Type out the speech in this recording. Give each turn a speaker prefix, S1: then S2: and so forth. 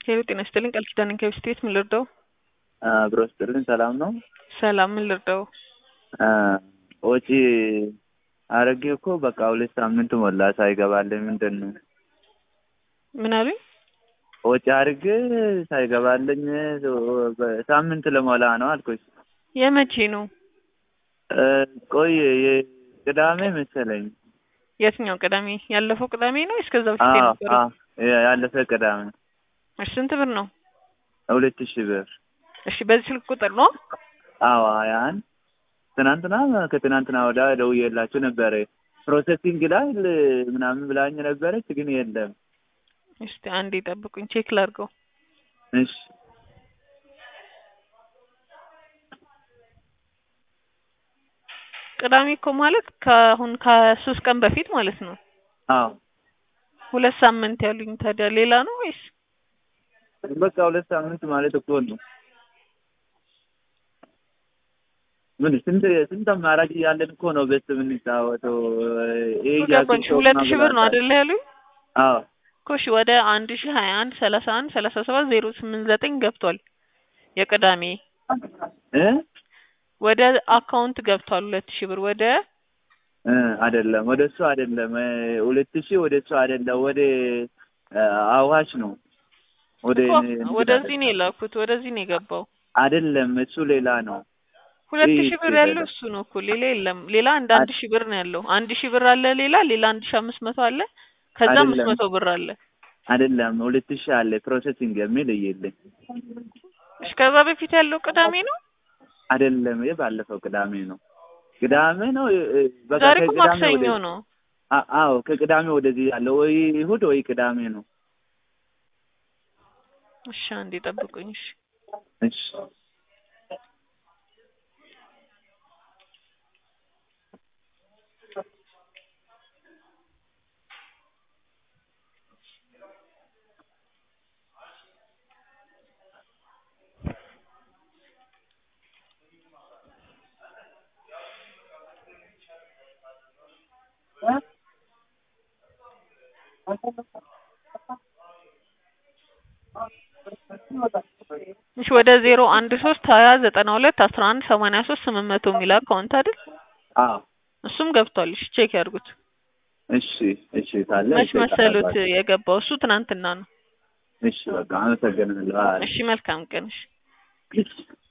S1: ሄሎ ጤና ይስጥልኝ ቃል ኪዳን ከብስቴት ምን ልርዳው?
S2: አብሮ ስጥልን ሰላም ነው።
S1: ሰላም ምን ልርዳው?
S2: ወጪ አረጌ እኮ በቃ ሁለት ሳምንት ሞላ ሳይገባልኝ ምንድን ነው?
S1: ምን አሉኝ?
S2: ወጪ አርጌ ሳይገባልኝ ሳምንት ለሞላ ነው አልኩኝ።
S1: የመቼ ነው?
S2: ቆይ ቅዳሜ መሰለኝ።
S1: የትኛው ቅዳሜ? ያለፈው ቅዳሜ ነው ወይስ ከዛ በፊት
S2: አዎ
S1: የነበረው?
S2: አዎ ያለፈ ቅዳሜ
S1: እሺ ስንት ብር ነው?
S2: ሁለት ሺህ ብር።
S1: እሺ በዚህ ስልክ ቁጥር ነው?
S2: አዎ ያን ትናንትና ከትናንትና ወዳ ደውዬላችሁ ነበረ። ፕሮሰሲንግ ላይ ምናምን ብላኝ ነበረች፣ ግን የለም።
S1: እስቲ አንዴ ጠብቁኝ ቼክ ላድርገው።
S2: እሺ
S1: ቅዳሜ እኮ ማለት ከአሁን ከሶስት ቀን በፊት ማለት ነው።
S2: አዎ
S1: ሁለት ሳምንት ያሉኝ ታዲያ ሌላ ነው ወይስ?
S2: በቃ ሁለት ሳምንት ማለት እኮ ነው። ምን ስንት ስንት አማራጭ እያለን እኮ ነው በስ የምንጫወተው። ይሄ
S1: ገባኝ። ሁለት ሺህ ብር ነው አይደለ ያሉኝ?
S2: አዎ
S1: እኮ እሺ ወደ አንድ ሺህ ሀያ አንድ ሰላሳ አንድ ሰላሳ ሰባት ዜሮ ስምንት ዘጠኝ ገብቷል። የቅዳሜ
S2: እ
S1: ወደ አካውንት ገብቷል ሁለት ሺህ ብር ወደ
S2: እ አይደለም ወደ እሱ አይደለም ሁለት ሺህ ወደ እሱ አይደለም ወደ አዋሽ ነው። ወደ
S1: እኮ ወደዚህ ነው የላኩት ወደዚህ ነው የገባው።
S2: አይደለም እሱ ሌላ ነው።
S1: ሁለት
S2: ይህ
S1: ሺህ ብር
S2: ይሄ
S1: ያለው
S2: ነው።
S1: እሱ ነው እኮ ሌላ የለም። ሌላ አንድ አንድ ሺህ ብር ነው ያለው። አንድ ሺህ ብር አለ ሌላ ሌላ አንድ ሺህ አምስት መቶ አለ ከዛ አምስት
S2: አይደለም።
S1: መቶ ብር አለ።
S2: አይደለም ሁለት ሺህ አለ ፕሮሰሲንግ የሚል እየለኝ
S1: እሺ ከዛ በፊት ያለው ቅዳሜ ነው።
S2: አይደለም ይሄ ባለፈው ቅዳሜ ነው። ቅዳሜ ነው እ- እ- በቃ
S1: ዛሬ እኮ
S2: ከቅዳሜ
S1: ማክሰኞ
S2: ወደ
S1: ነው።
S2: አ- አዎ ከቅዳሜ ወደዚህ ያለው ወይ እሑድ ወይ ቅዳሜ ነው።
S1: እሺ አንዴ ጠብቁኝ። እሺ
S2: እሺ
S1: እሺ ወደ ዜሮ አንድ ሶስት ሀያ ዘጠና ሁለት አስራ አንድ ሰማንያ ሶስት ስምንት መቶ የሚል አካውንት አይደል?
S2: አዎ
S1: እሱም ገብቷል። እሺ ቼክ ያድርጉት።
S2: እሺ እሺ ካለ
S1: መች
S2: ይጠይቃል።
S1: መሰሉት የገባው? እሱ ትናንትና ነው።
S2: እሺ በቃ አመሰግናለሁ። አይ
S1: እሺ መልካም ቀን። እሺ
S2: እሺ